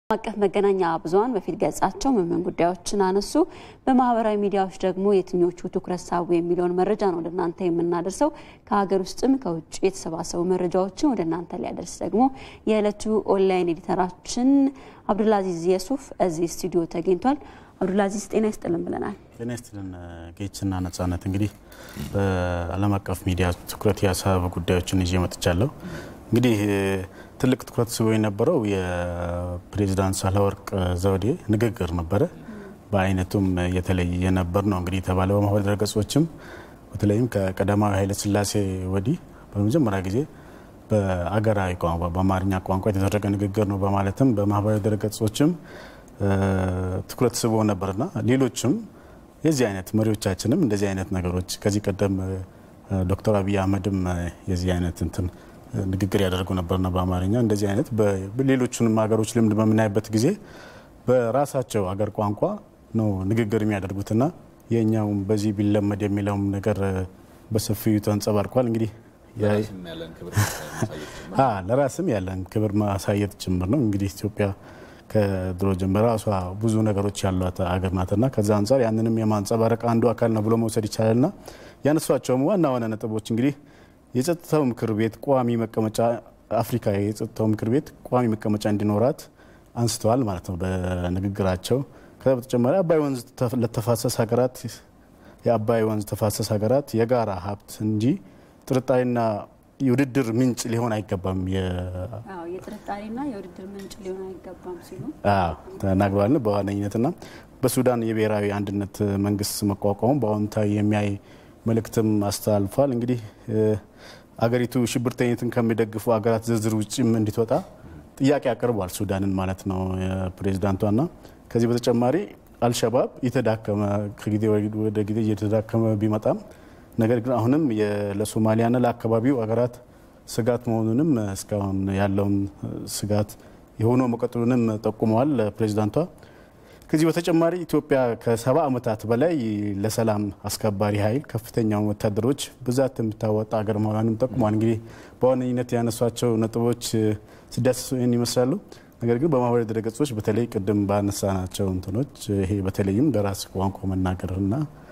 አቀፍ መገናኛ ብዙኃን በፊት ገጻቸው ምን ምን ጉዳዮችን አነሱ፣ በማህበራዊ ሚዲያዎች ደግሞ የትኞቹ ትኩረት ሳቡ የሚለውን መረጃ ነው ወደ እናንተ የምናደርሰው። ከሀገር ውስጥም ከውጭ የተሰባሰቡ መረጃዎችን ወደ እናንተ ሊያደርስ ደግሞ የዕለቱ ኦንላይን ኤዲተራችን አብዱልአዚዝ የሱፍ እዚህ ስቱዲዮ ተገኝቷል። አብዱልአዚዝ ጤና ይስጥልን ብለናል። ጤና ይስጥልን ጌችና ነጻነት። እንግዲህ በዓለም አቀፍ ሚዲያ ትኩረት ያሳቡ ጉዳዮችን ይዤ መጥቻለሁ። እንግዲህ ትልቅ ትኩረት ስቦ የነበረው የፕሬዚዳንት ሳህለወርቅ ዘውዴ ንግግር ነበረ። በአይነቱም የተለየ ነበር ነው እንግዲህ የተባለው። በማህበራዊ ድረገጾችም በተለይም ከቀዳማዊ ኃይለ ሥላሴ ወዲህ በመጀመሪያ ጊዜ በአገራዊ ቋንቋ በአማርኛ ቋንቋ የተደረገ ንግግር ነው በማለትም በማህበራዊ ድረገጾችም ትኩረት ስቦ ነበርና ሌሎችም የዚህ አይነት መሪዎቻችንም እንደዚህ አይነት ነገሮች ከዚህ ቀደም ዶክተር አብይ አህመድም የዚህ አይነት እንትን ንግግር ያደርጉ ነበርና በአማርኛ እንደዚህ አይነት በሌሎቹንም ሀገሮች ልምድ በምናይበት ጊዜ በራሳቸው አገር ቋንቋ ነው ንግግር የሚያደርጉትና የእኛውም በዚህ ቢለመድ የሚለውም ነገር በሰፊው ተንጸባርቋል። እንግዲህ ለራስም ያለን ክብር ማሳየት ጭምር ነው። እንግዲህ ኢትዮጵያ ከድሮ ጀምሮ ራሷ ብዙ ነገሮች ያሏት አገር ናትና ከዛ አንጻር ያንንም የማንጸባረቅ አንዱ አካል ነው ብሎ መውሰድ ይቻላልና ያነሷቸውም ዋና ዋና ነጥቦች እንግዲህ የጸጥታው ምክር ቤት ቋሚ መቀመጫ አፍሪካ የጸጥታው ምክር ቤት ቋሚ መቀመጫ እንዲኖራት አንስተዋል ማለት ነው በንግግራቸው። ከዛ በተጨማሪ አባይ ወንዝ ለተፋሰስ ሀገራት የአባይ ወንዝ ተፋሰስ ሀገራት የጋራ ሀብት እንጂ ጥርጣሬና የውድድር ምንጭ ሊሆን አይገባም የጥርጣሬና የውድድር ምንጭ ሊሆን አይገባም ሲሉ ተናግረዋል። በዋነኝነትና በሱዳን የብሔራዊ አንድነት መንግስት መቋቋሙ በአዎንታዊ የሚያይ መልእክትም አስተላልፏል። እንግዲህ አገሪቱ ሽብርተኝነትን ከሚደግፉ ሀገራት ዝርዝር ውጭም እንድትወጣ ጥያቄ አቅርቧል፣ ሱዳንን ማለት ነው ፕሬዚዳንቷና ከዚህ በተጨማሪ አልሸባብ የተዳከመ ከጊዜ ወደ ጊዜ እየተዳከመ ቢመጣም ነገር ግን አሁንም ለሶማሊያና ለአካባቢው ሀገራት ስጋት መሆኑንም እስካሁን ያለውን ስጋት የሆነው መቀጠሉንም ጠቁመዋል ፕሬዚዳንቷ። ከዚህ በተጨማሪ ኢትዮጵያ ከሰባ ዓመታት በላይ ለሰላም አስከባሪ ኃይል ከፍተኛውን ወታደሮች ብዛት የምታወጣ ሀገር መሆኗንም ጠቁሟል። እንግዲህ በዋነኝነት ያነሷቸው ነጥቦች ሲዳሰሱ ይህን ይመስላሉ። ነገር ግን በማህበራዊ ድረገጾች በተለይ ቅድም ባነሳናቸው እንትኖች ይሄ በተለይም በራስ ቋንቋ መናገርና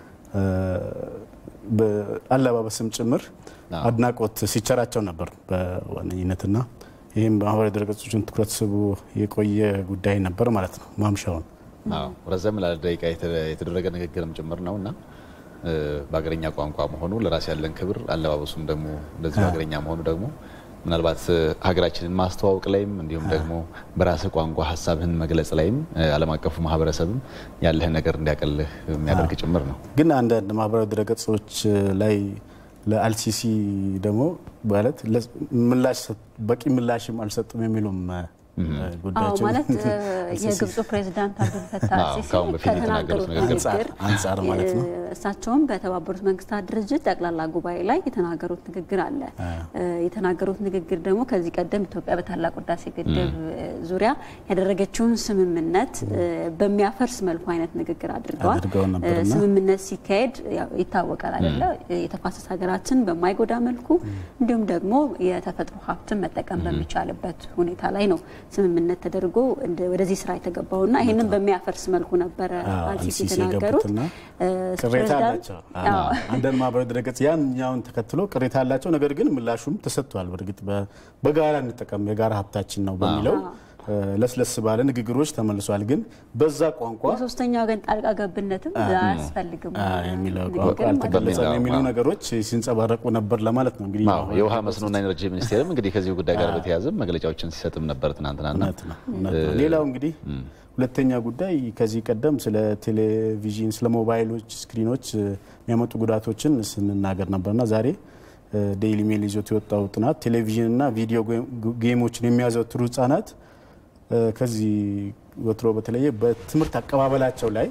አለባበስም ጭምር አድናቆት ሲቸራቸው ነበር በዋነኝነትና ይህም በማህበራዊ ድረገጾችን ትኩረት ስቡ የቆየ ጉዳይ ነበር ማለት ነው ማምሻውን ረዘም ላለ ደቂቃ የተደረገ ንግግርም ጭምር ነው እና በሀገረኛ ቋንቋ መሆኑ ለራስ ያለን ክብር፣ አለባበሱም ደግሞ እንደዚህ በሀገረኛ መሆኑ ደግሞ ምናልባት ሀገራችንን ማስተዋወቅ ላይም እንዲሁም ደግሞ በራስህ ቋንቋ ሀሳብህን መግለጽ ላይም ዓለም አቀፉ ማህበረሰብም ያለህን ነገር እንዲያቀልህ የሚያደርግ ጭምር ነው። ግን አንዳንድ ማህበራዊ ድረገጾች ላይ ለአልሲሲ ደግሞ ማለት ምላሽ በቂ ምላሽም አልሰጡም የሚሉም ጉዳዮች ማለት የግብፁ ፕሬዚዳንት አብዱልፈታህ ሲሲ ከተናገሩት ንግግር አንጻር ማለት ነው። እሳቸውም በተባበሩት መንግስታት ድርጅት ጠቅላላ ጉባኤ ላይ የተናገሩት ንግግር አለ። የተናገሩት ንግግር ደግሞ ከዚህ ቀደም ኢትዮጵያ በታላቅ ህዳሴ ግድብ ዙሪያ ያደረገችውን ስምምነት በሚያፈርስ መልኩ አይነት ንግግር አድርገዋል። ስምምነት ሲካሄድ ይታወቃል አይደለ? የተፋሰስ ሀገራትን በማይጎዳ መልኩ እንዲሁም ደግሞ የተፈጥሮ ሀብትን መጠቀም በሚቻልበት ሁኔታ ላይ ነው ስምምነት ተደርጎ ወደዚህ ስራ የተገባውና ይህንን በሚያፈርስ መልኩ ነበረ አልሲሲ የተናገሩት። ቅሬታ አላቸው። አንዳንድ ማህበራዊ ድረገጽ ያኛውን ተከትሎ ቅሬታ አላቸው። ነገር ግን ምላሹም ተሰጥቷል። በእርግጥ በጋራ እንጠቀም የጋራ ሀብታችን ነው በሚለው ለስለስ ባለ ንግግሮች ተመልሷል። ግን በዛ ቋንቋ የሶስተኛ ወገን ጣልቃ ገብነትም አያስፈልግም የሚለው ቋንቋ አልተገለጸም የሚሉ ነገሮች ሲንጸባረቁ ነበር ለማለት ነው። እንግዲህ የውሃ መስኖና ኤነርጂ ሚኒስቴርም እንግዲህ ከዚሁ ጉዳይ ጋር በተያያዘ መግለጫዎችን ሲሰጥም ነበር ትናንትናና። ሌላው እንግዲህ ሁለተኛ ጉዳይ ከዚህ ቀደም ስለ ቴሌቪዥን፣ ስለ ሞባይሎች ስክሪኖች የሚያመጡ ጉዳቶችን ስንናገር ነበርና ዛሬ ዴይሊ ሜል ይዞት የወጣው ጥናት ቴሌቪዥንና ቪዲዮ ጌሞችን የሚያዘወትሩ ህጻናት ከዚህ ወትሮ በተለየ በትምህርት አቀባበላቸው ላይ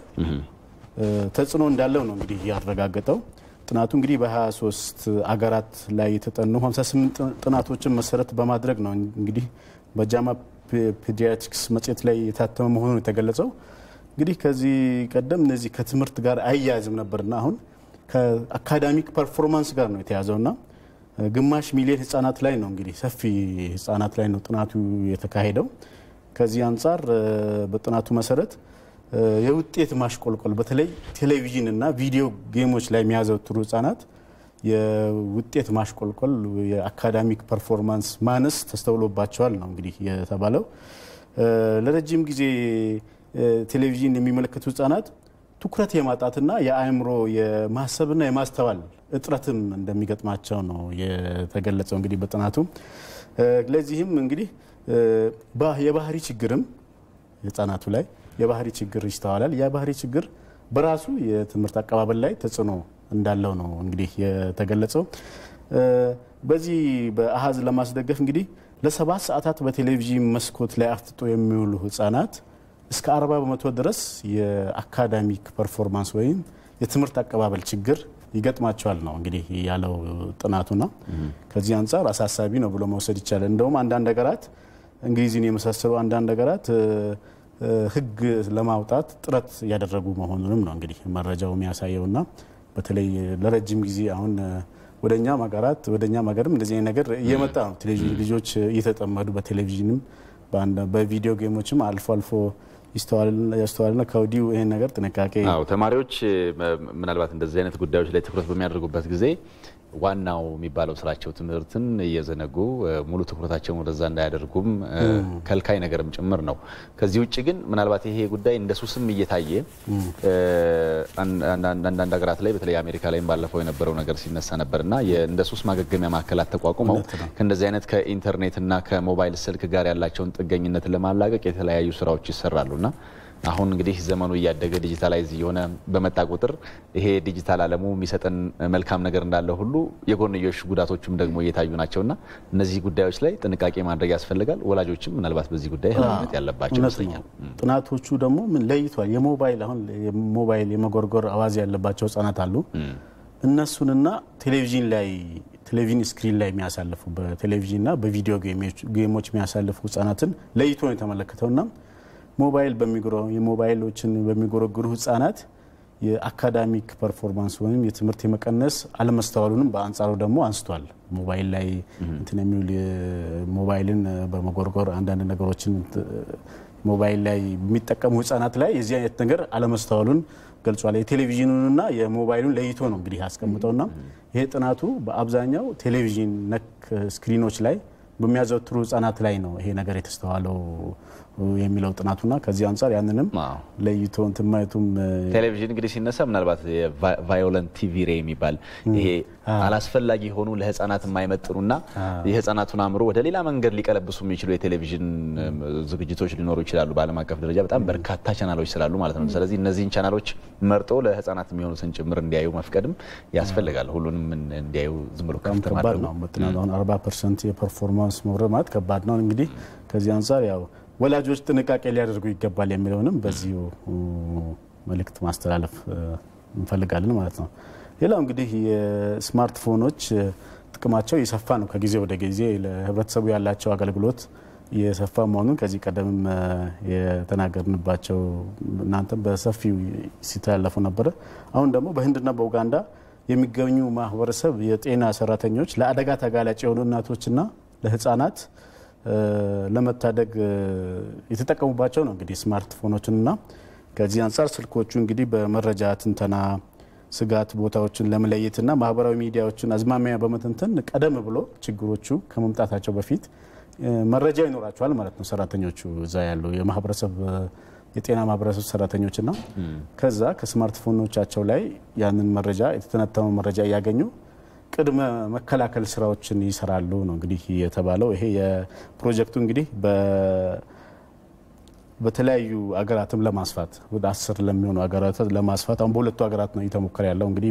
ተጽዕኖ እንዳለው ነው እንግዲህ ያረጋገጠው። ጥናቱ እንግዲህ በ23 አገራት ላይ የተጠኑ 58 ጥናቶችን መሰረት በማድረግ ነው እንግዲህ በጃማ ፔዲያትሪክስ መጽሔት ላይ የታተመ መሆኑን የተገለጸው። እንግዲህ ከዚህ ቀደም እነዚህ ከትምህርት ጋር አያያዝም ነበርና አሁን ከአካዳሚክ ፐርፎርማንስ ጋር ነው የተያዘውና ግማሽ ሚሊዮን ህጻናት ላይ ነው እንግዲህ ሰፊ ህጻናት ላይ ነው ጥናቱ የተካሄደው። ከዚህ አንጻር በጥናቱ መሰረት የውጤት ማሽቆልቆል በተለይ ቴሌቪዥን እና ቪዲዮ ጌሞች ላይ የሚያዘወትሩ ህጻናት የውጤት ማሽቆልቆል የአካዳሚክ ፐርፎርማንስ ማነስ ተስተውሎባቸዋል ነው እንግዲህ የተባለው። ለረጅም ጊዜ ቴሌቪዥን የሚመለከቱ ህጻናት ትኩረት የማጣትና የአእምሮ የማሰብና የማስተዋል እጥረትም እንደሚገጥማቸው ነው የተገለጸው እንግዲህ በጥናቱ። ለዚህም እንግዲህ የባህሪ ችግርም ህጻናቱ ላይ የባህሪ ችግር ይስተዋላል። የባህሪ ችግር በራሱ የትምህርት አቀባበል ላይ ተጽዕኖ እንዳለው ነው እንግዲህ የተገለጸው። በዚህ በአሃዝ ለማስደገፍ እንግዲህ ለሰባት ሰዓታት በቴሌቪዥን መስኮት ላይ አፍጥጦ የሚውሉ ህጻናት እስከ 40 በመቶ ድረስ የአካዳሚክ ፐርፎርማንስ ወይም የትምህርት አቀባበል ችግር ይገጥማቸዋል ነው እንግዲህ ያለው ጥናቱና ከዚህ አንጻር አሳሳቢ ነው ብሎ መውሰድ ይቻላል። እንደውም አንዳንድ ሀገራት እንግሊዝን የመሳሰሉ አንዳንድ ሀገራት ህግ ለማውጣት ጥረት እያደረጉ መሆኑንም ነው እንግዲህ መረጃው የሚያሳየውና በተለይ ለረጅም ጊዜ አሁን ወደኛም ሀገራት ወደኛም ሀገርም እንደዚህ አይነት ነገር እየመጣ ነው። ቴሌቪዥን ልጆች እየተጠመዱ በቴሌቪዥንም በቪዲዮ ጌሞችም አልፎ አልፎ ያስተዋልና ከወዲሁ ይህን ነገር ጥንቃቄ አዎ ተማሪዎች ምናልባት እንደዚህ አይነት ጉዳዮች ላይ ትኩረት በሚያደርጉበት ጊዜ ዋናው የሚባለው ስራቸው ትምህርትን እየዘነጉ ሙሉ ትኩረታቸውን ወደዛ እንዳያደርጉም ከልካይ ነገርም ጭምር ነው። ከዚህ ውጭ ግን ምናልባት ይሄ ጉዳይ እንደ ሱስም እየታየ አንዳንድ ሀገራት ላይ በተለይ አሜሪካ ላይም ባለፈው የነበረው ነገር ሲነሳ ነበርና እንደ ሱስ ማገገሚያ ማዕከላት ተቋቁመው ከእንደዚህ አይነት ከኢንተርኔትና ከሞባይል ስልክ ጋር ያላቸውን ጥገኝነት ለማላቀቅ የተለያዩ ስራዎች ይሰራሉና አሁን እንግዲህ ዘመኑ እያደገ ዲጂታላይዝ እየሆነ በመጣ ቁጥር ይሄ ዲጂታል ዓለሙ የሚሰጠን መልካም ነገር እንዳለ ሁሉ የጎንዮሽ ጉዳቶችም ደግሞ እየታዩ ናቸውና እነዚህ ጉዳዮች ላይ ጥንቃቄ ማድረግ ያስፈልጋል። ወላጆችም ምናልባት በዚህ ጉዳይ ኃላፊነት ያለባቸው ይመስለኛል። ጥናቶቹ ደግሞ ምን ለይቷል። የሞባይል አሁን የሞባይል የመጎርጎር አዋዜ ያለባቸው ህጻናት አሉ። እነሱንና ቴሌቪዥን ላይ ቴሌቪዥን ስክሪን ላይ የሚያሳልፉ በቴሌቪዥንና በቪዲዮ ጌሞች የሚያሳልፉ ህጻናትን ለይቶ ነው የተመለከተውና ሞባይል የሞባይሎችን በሚጎረግሩ ህጻናት የአካዳሚክ ፐርፎርማንስ ወይም የትምህርት የመቀነስ አለመስተዋሉንም በአንጻሩ ደግሞ አንስቷል። ሞባይል ላይ እንትን የሚውል ሞባይልን በመጎርጎር አንዳንድ ነገሮችን ሞባይል ላይ የሚጠቀሙ ህጻናት ላይ የዚህ አይነት ነገር አለመስተዋሉን ገልጿል። የቴሌቪዥኑንና የሞባይሉን ለይቶ ነው እንግዲህ ያስቀምጠውና ይሄ ጥናቱ በአብዛኛው ቴሌቪዥን ነክ ስክሪኖች ላይ በሚያዘወትሩ ህጻናት ላይ ነው ይሄ ነገር የተስተዋለው የሚለው ጥናቱና ከዚህ አንጻር ያንንም ለይቶ እንትን ማየቱም ቴሌቪዥን እንግዲህ ሲነሳ ምናልባት ቫዮለንት ቲቪ ሬ የሚባል ይሄ አላስፈላጊ የሆኑ ለህፃናት የማይመጥኑና የህፃናቱን አእምሮ ወደ ሌላ መንገድ ሊቀለብሱ የሚችሉ የቴሌቪዥን ዝግጅቶች ሊኖሩ ይችላሉ። በዓለም አቀፍ ደረጃ በጣም በርካታ ቻናሎች ስላሉ ማለት ነው። ስለዚህ እነዚህን ቻናሎች መርጦ ለህፃናት የሚሆኑትን ጭምር እንዲያዩ መፍቀድም ያስፈልጋል። ሁሉንም እንዲያዩ ዝም ብሎ ከፍተ ከባድ ነው። በጥናቱ አሁን 40 ፐርሰንት የፐርፎርማንስ መውረድ ማለት ከባድ ነው። እንግዲህ ከዚህ አንጻር ያው ወላጆች ጥንቃቄ ሊያደርጉ ይገባል የሚለውንም በዚሁ መልእክት ማስተላለፍ እንፈልጋለን ማለት ነው። ሌላው እንግዲህ የስማርትፎኖች ጥቅማቸው የሰፋ ነው። ከጊዜ ወደ ጊዜ ለህብረተሰቡ ያላቸው አገልግሎት የሰፋ መሆኑን ከዚህ ቀደምም የተናገርንባቸው እናንተም በሰፊው ሲተላለፉ ነበረ። አሁን ደግሞ በህንድና በኡጋንዳ የሚገኙ ማህበረሰብ የጤና ሰራተኞች ለአደጋ ተጋላጭ የሆኑ እናቶችና ለህፃናት ለመታደግ የተጠቀሙባቸው ነው እንግዲህ ስማርትፎኖችንና ከዚህ አንጻር ስልኮቹ እንግዲህ በመረጃ ትንተና ስጋት ቦታዎችን ለመለየትና ማህበራዊ ሚዲያዎችን አዝማሚያ በመተንተን ቀደም ብሎ ችግሮቹ ከመምጣታቸው በፊት መረጃ ይኖራቸዋል ማለት ነው። ሰራተኞቹ እዛ ያሉ የማህበረሰብ የጤና ማህበረሰብ ሰራተኞችና ከዛ ከስማርትፎኖቻቸው ላይ ያንን መረጃ የተተነተኑ መረጃ እያገኙ ቅድመ መከላከል ስራዎችን ይሰራሉ ነው እንግዲህ የተባለው። ይሄ የፕሮጀክቱ እንግዲህ በተለያዩ አገራትም ለማስፋት ወደ አስር ለሚሆኑ አገራት ለማስፋት አሁን በሁለቱ ሀገራት ነው እየተሞከረ ያለው እንግዲህ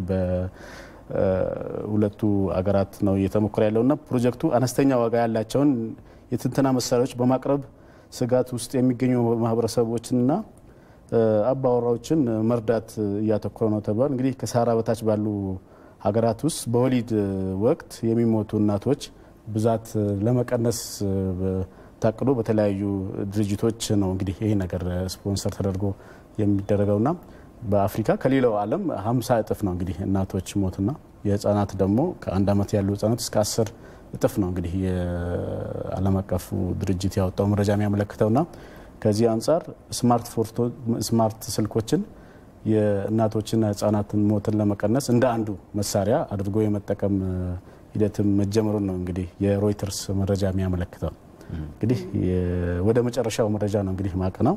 በሁለቱ አገራት ነው እየተሞከረ ያለው እና ፕሮጀክቱ አነስተኛ ዋጋ ያላቸውን የትንተና መሳሪያዎች በማቅረብ ስጋት ውስጥ የሚገኙ ማህበረሰቦችንና አባወራዎችን መርዳት እያተኮረ ነው ተብሏል። እንግዲህ ከሰሃራ በታች ባሉ ሀገራት ውስጥ በወሊድ ወቅት የሚሞቱ እናቶች ብዛት ለመቀነስ ታቅዶ በተለያዩ ድርጅቶች ነው እንግዲህ ይሄ ነገር ስፖንሰር ተደርጎ የሚደረገውና በአፍሪካ ከሌላው ዓለም 50 እጥፍ ነው እንግዲህ እናቶች ሞትና የህፃናት ደግሞ ከአንድ ዓመት ያሉ ህጻናት እስከ አስር እጥፍ ነው እንግዲህ የዓለም አቀፉ ድርጅት ያወጣው መረጃ የሚያመለክተውና ከዚህ አንጻር ስማርት ስልኮችን የእናቶችና ህጻናትን ሞትን ለመቀነስ እንደ አንዱ መሳሪያ አድርጎ የመጠቀም ሂደትም መጀመሩን ነው እንግዲህ የሮይተርስ መረጃ የሚያመለክተው። እንግዲህ ወደ መጨረሻው መረጃ ነው እንግዲህ ማቅ ነው።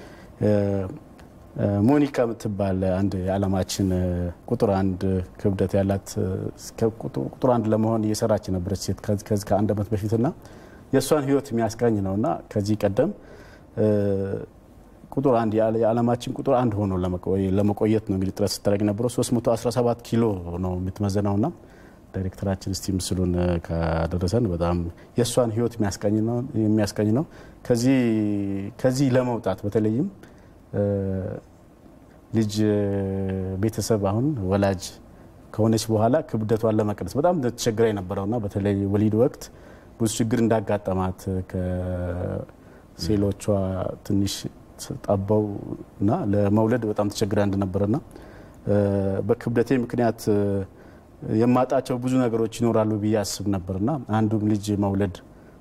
ሞኒካ የምትባል አንድ የዓለማችን ቁጥር አንድ ክብደት ያላት ቁጥር አንድ ለመሆን እየሰራች የነበረች ሴት ከዚህ ከአንድ ዓመት በፊትና የእሷን ህይወት የሚያስቃኝ ነውና ከዚህ ቀደም ቁጥር አንድ የዓለማችን ቁጥር አንድ ሆኖ ለመቆየት ነው እንግዲህ ጥረት ስታደርግ ነበረው። 317 ኪሎ ነው የምትመዘነውና ዳይሬክተራችን እስቲ ምስሉን ካደረሰን በጣም የእሷን ህይወት የሚያስቃኝ ነው። ከዚህ ለመውጣት በተለይም ልጅ ቤተሰብ አሁን ወላጅ ከሆነች በኋላ ክብደቷን ለመቀነስ በጣም ተቸግራ የነበረውና በተለይ ወሊድ ወቅት ብዙ ችግር እንዳጋጠማት ከሴሎቿ ትንሽ ጠበው እና ለመውለድ በጣም ተቸግራ እንደነበረና በክብደቴ ምክንያት የማጣቸው ብዙ ነገሮች ይኖራሉ ብዬ አስብ ነበርና አንዱም ልጅ መውለድ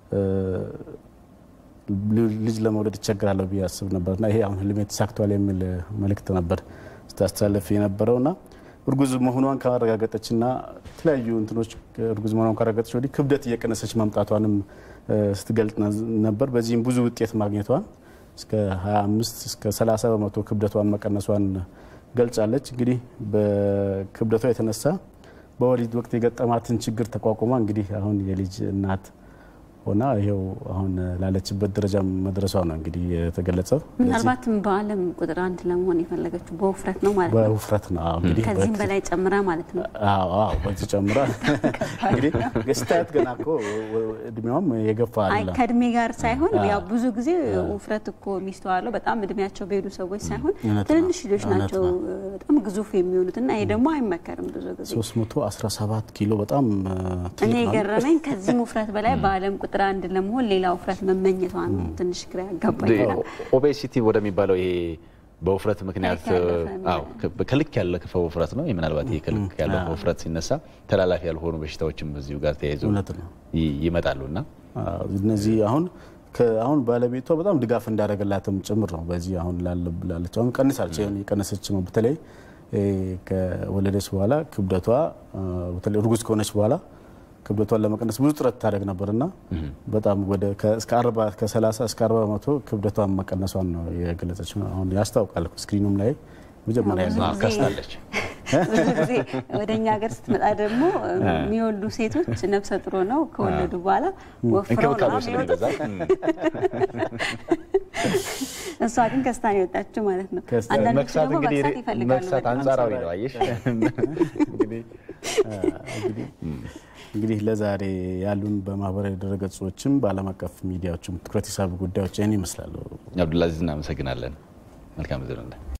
ልጅ ለመውለድ ይቸግራለሁ ብዬ አስብ ነበርና ይሄ አሁን ህልሜ ተሳክቷል የሚል መልእክት ነበር ስታስተላለፍ የነበረውና እርጉዝ መሆኗን ካረጋገጠችና የተለያዩ እንትኖች እርጉዝ መሆኗን ካረጋገጠች ወዲህ ክብደት እየቀነሰች መምጣቷንም ስትገልጥ ነበር። በዚህም ብዙ ውጤት ማግኘቷን እስከ 25 እስከ 30 በመቶ ክብደቷን መቀነሷን ገልጻለች። እንግዲህ በክብደቷ የተነሳ በወሊድ ወቅት የገጠማትን ችግር ተቋቁማ እንግዲህ አሁን የልጅ እናት ሆና ይኸው አሁን ላለችበት ደረጃ መድረሷ ነው እንግዲህ የተገለጸው። ምናልባትም በዓለም ቁጥር አንድ ለመሆን የፈለገችው በውፍረት ነው ማለት ነው። በውፍረት ነው እንግዲህ ከዚህም በላይ ጨምራ ማለት ነው። በዚህ ጨምራ እንግዲህ ስታያት ገና እኮ እድሜዋም የገፋ አይ አይደለም። ከእድሜ ጋር ሳይሆን ያው ብዙ ጊዜ ውፍረት እኮ የሚስተዋለው በጣም እድሜያቸው በሄዱ ሰዎች ሳይሆን እውነት ነው። ትንንሽ ልጆች እውነት ናቸው ነው። በጣም ግዙፍ የሚሆኑት እና ይሄ ደግሞ አይመከርም ብዙ ጊዜ 317 ኪሎ በጣም እኔ ትልቅ ነው። የገረመኝ ከዚህም ውፍረት በላይ በዓለም ቁጥር አንድ ለመሆን ሌላ ውፍረት መመኘቷን ነው ትንሽ ግራ ያጋባኛል። ኦቤሲቲ ወደሚባለው ይሄ በውፍረት ምክንያት ከልክ ያለፈ ነው። አዎ ከ- ከልክ ያለፈ ውፍረት ነው። ምናልባት ይሄ ከልክ ያለፈ ውፍረት ሲነሳ ተላላፊ ያልሆኑ በሽታዎችም በዚሁ ጋር ተያይዘው እውነት ነው። ይ- ይመጣሉ እና አዎ፣ እነዚህ አሁን ከ- አሁን ባለቤቷ በጣም ድጋፍ እንዳደረገላትም ጭምር ነው። በዚህ አሁን ላለ- ላለች አሁን ቀንሳለች የቀነሰች ነው። በተለይ እ፣ ከወለደች በኋላ ክብደቷ እ፣ በተለይ እርጉዝ ከሆነች በኋላ ክብደቷን ለመቀነስ ብዙ ጥረት ታደርግ ነበርና በጣም ወደ ከ- እስከ 40 ከ30 እስከ 40 በመቶ ክብደቷን መቀነሷን ነው የገለጸች። አሁን ያስታውቃል ስክሪኑም ላይ መጀመሪያ ብዙ ያለው አዎ፣ ጊዜ- ከስታለች። ብዙ ጊዜ ወደ እኛ ሀገር ስትመጣ ደግሞ የሚወልዱ ሴቶች ነፍሰ ጥሩ ነው ከወለዱ በኋላ ወፍረው ነው እንክብካቤው የሚወጡት። ስለሚበዛ እሷ ግን ከስታ ነው የወጣችው ማለት ነው። ከስታ- አንዳንዶቹ መክሳት ደግሞ እንግዲህ መክሳት ይፈልጋሉ። መክሳት በጣም። አንጻራዊ ነው። አየሽ እንግዲህ እንግዲህ እንግዲህ ለዛሬ ያሉን በማህበራዊ ድረገጾችም በዓለም አቀፍ ሚዲያዎችም ትኩረት የሳቡ ጉዳዮች ይህን ይመስላሉ። አብዱላዚዝ እናመሰግናለን። መልካም ጊዜ ነው።